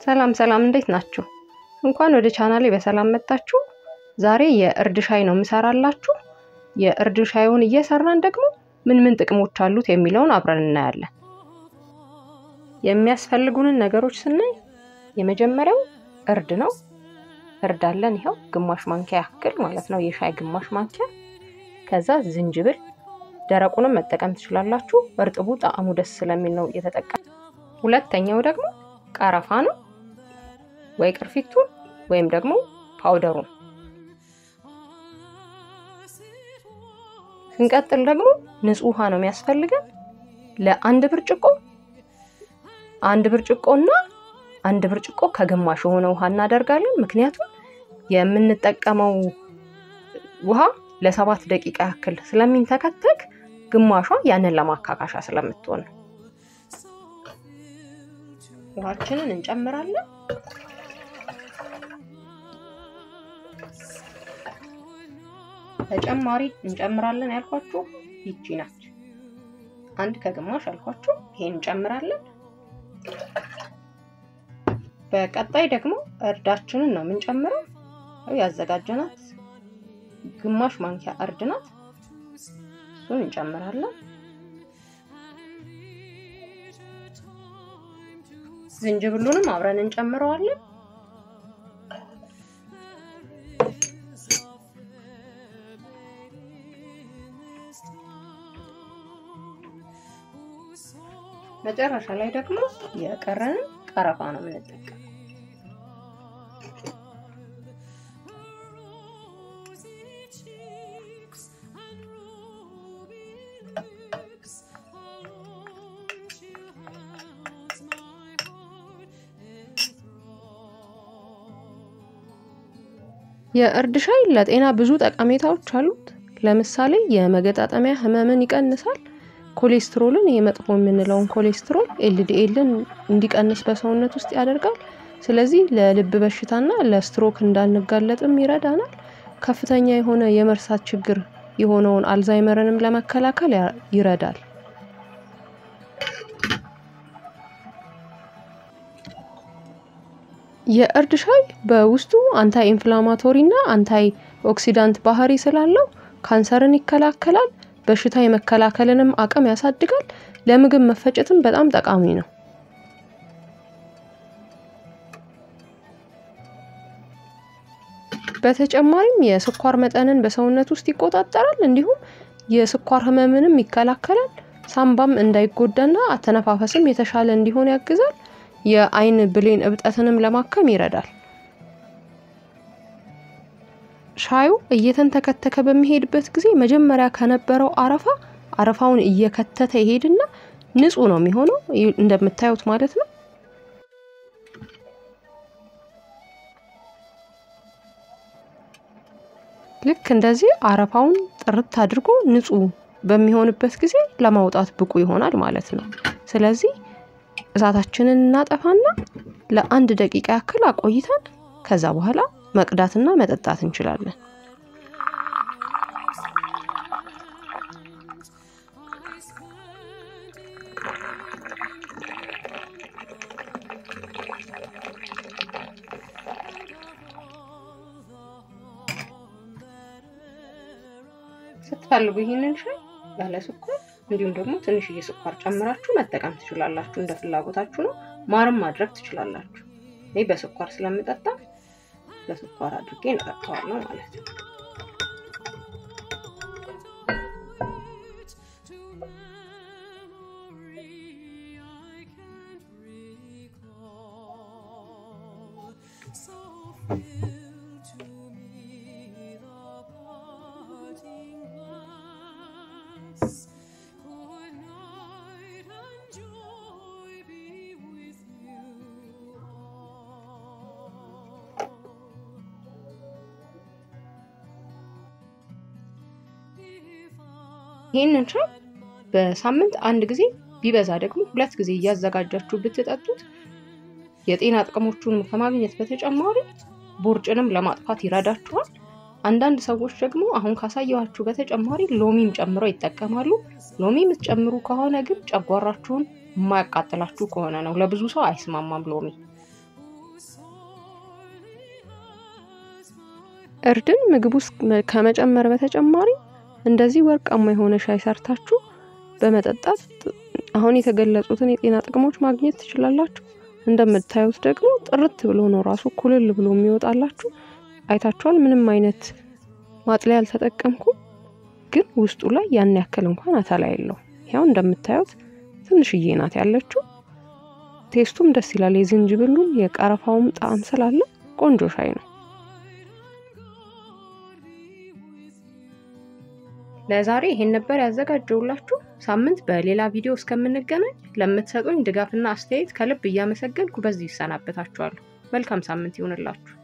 ሰላም ሰላም እንዴት ናችሁ? እንኳን ወደ ቻናሌ በሰላም መጣችሁ። ዛሬ የእርድ ሻይ ነው የምሰራላችሁ። የእርድ ሻዩን እየሰራን ደግሞ ምን ምን ጥቅሞች አሉት የሚለውን አብረን እናያለን። የሚያስፈልጉንን ነገሮች ስናይ የመጀመሪያው እርድ ነው። እርድ አለን፣ ይኸው ግማሽ ማንኪያ ያክል ማለት ነው፣ የሻይ ግማሽ ማንኪያ። ከዛ ዝንጅብል፣ ደረቁንም መጠቀም ትችላላችሁ። እርጥቡ ጣዕሙ ደስ ስለሚል ነው እየተጠቀም። ሁለተኛው ደግሞ ቀረፋ ነው ወይ ቅርፊቱን ወይም ደግሞ ፓውደሩን። ስንቀጥል ደግሞ ንጹህ ውሃ ነው የሚያስፈልገን። ለአንድ ብርጭቆ አንድ ብርጭቆና አንድ ብርጭቆ ከግማሽ የሆነ ውሃ እናደርጋለን። ምክንያቱም የምንጠቀመው ውሃ ለሰባት ደቂቃ ያክል ስለሚንተከተክ ግማሿ ያንን ለማካካሻ ስለምትሆን ነው። ውሃችንን እንጨምራለን። ተጨማሪ እንጨምራለን ያልኳችሁ ይቺ ናት። አንድ ከግማሽ አልኳችሁ፣ ይሄን እንጨምራለን። በቀጣይ ደግሞ እርዳችንን ነው የምንጨምረው። ያዘጋጀናት ግማሽ ማንኪያ እርድ ናት። እሱን እንጨምራለን። ዝንጅብሉንም አብረን እንጨምረዋለን። መጨረሻ ላይ ደግሞ የቀረንን ቀረፋ ነው የምንጠቀም። የእርድ ሻይ ለጤና ብዙ ጠቀሜታዎች አሉት። ለምሳሌ የመገጣጠሚያ ህመምን ይቀንሳል። ኮሌስትሮልን የመጥፎ የምንለውን ኮሌስትሮል ኤልዲኤልን እንዲቀንስ በሰውነት ውስጥ ያደርጋል። ስለዚህ ለልብ በሽታና ለስትሮክ እንዳንጋለጥም ይረዳናል። ከፍተኛ የሆነ የመርሳት ችግር የሆነውን አልዛይመርንም ለመከላከል ይረዳል። የእርድ ሻይ በውስጡ አንታይ ኢንፍላማቶሪ እና አንታይ ኦክሲዳንት ባህሪ ስላለው ካንሰርን ይከላከላል። በሽታ የመከላከልንም አቅም ያሳድጋል። ለምግብ መፈጨትም በጣም ጠቃሚ ነው። በተጨማሪም የስኳር መጠንን በሰውነት ውስጥ ይቆጣጠራል። እንዲሁም የስኳር ህመምንም ይከላከላል። ሳምባም እንዳይጎዳና አተነፋፈስም የተሻለ እንዲሆን ያግዛል። የአይን ብሌን እብጠትንም ለማከም ይረዳል። ሻዩ እየተንተከተከ በሚሄድበት ጊዜ መጀመሪያ ከነበረው አረፋ አረፋውን እየከተተ ይሄድና ንጹህ ነው የሚሆነው እንደምታዩት ማለት ነው። ልክ እንደዚህ አረፋውን ጥርት አድርጎ ንጹህ በሚሆንበት ጊዜ ለማውጣት ብቁ ይሆናል ማለት ነው። ስለዚህ እሳታችንን እናጠፋና ለአንድ ደቂቃ ያክል አቆይተን ከዛ በኋላ መቅዳትና መጠጣት እንችላለን። ስትፈልጉ ይህንን ሻይ ያለ ስኳር እንዲሁም ደግሞ ትንሽዬ ስኳር ጨምራችሁ መጠቀም ትችላላችሁ። እንደ ፍላጎታችሁ ነው። ማርም ማድረግ ትችላላችሁ። እኔ በስኳር ስለምጠጣ በስኳር አድርጌ እንጠጣዋለሁ ማለት ነው። ይህንን ሻይ በሳምንት አንድ ጊዜ ቢበዛ ደግሞ ሁለት ጊዜ እያዘጋጃችሁ ብትጠጡት የጤና ጥቅሞቹን ከማግኘት በተጨማሪ ቦርጭንም ለማጥፋት ይረዳችኋል። አንዳንድ ሰዎች ደግሞ አሁን ካሳየኋችሁ በተጨማሪ ሎሚም ጨምረው ይጠቀማሉ። ሎሚ የምትጨምሩ ከሆነ ግን ጨጓራችሁን የማያቃጥላችሁ ከሆነ ነው። ለብዙ ሰው አይስማማም ሎሚ። እርድን ምግብ ውስጥ ከመጨመር በተጨማሪ እንደዚህ ወርቃማ የሆነ ሻይ ሰርታችሁ በመጠጣት አሁን የተገለጹትን የጤና ጥቅሞች ማግኘት ትችላላችሁ። እንደምታዩት ደግሞ ጥርት ብሎ ነው ራሱ ኩልል ብሎ የሚወጣላችሁ። አይታችኋል። ምንም አይነት ማጥለያ አልተጠቀምኩም፣ ግን ውስጡ ላይ ያን ያክል እንኳን አተላ የለው። ያው እንደምታዩት ትንሽዬ ናት ያለችው። ቴስቱም ደስ ይላል። የዝንጅብሉም የቀረፋውም ጣዕም ስላለ ቆንጆ ሻይ ነው። ለዛሬ ይሄን ነበር ያዘጋጀውላችሁ። ሳምንት በሌላ ቪዲዮ እስከምንገናኝ ለምትሰጡኝ ድጋፍና አስተያየት ከልብ እያመሰገንኩ በዚህ ይሰናበታችኋለሁ። መልካም ሳምንት ይሁንላችሁ።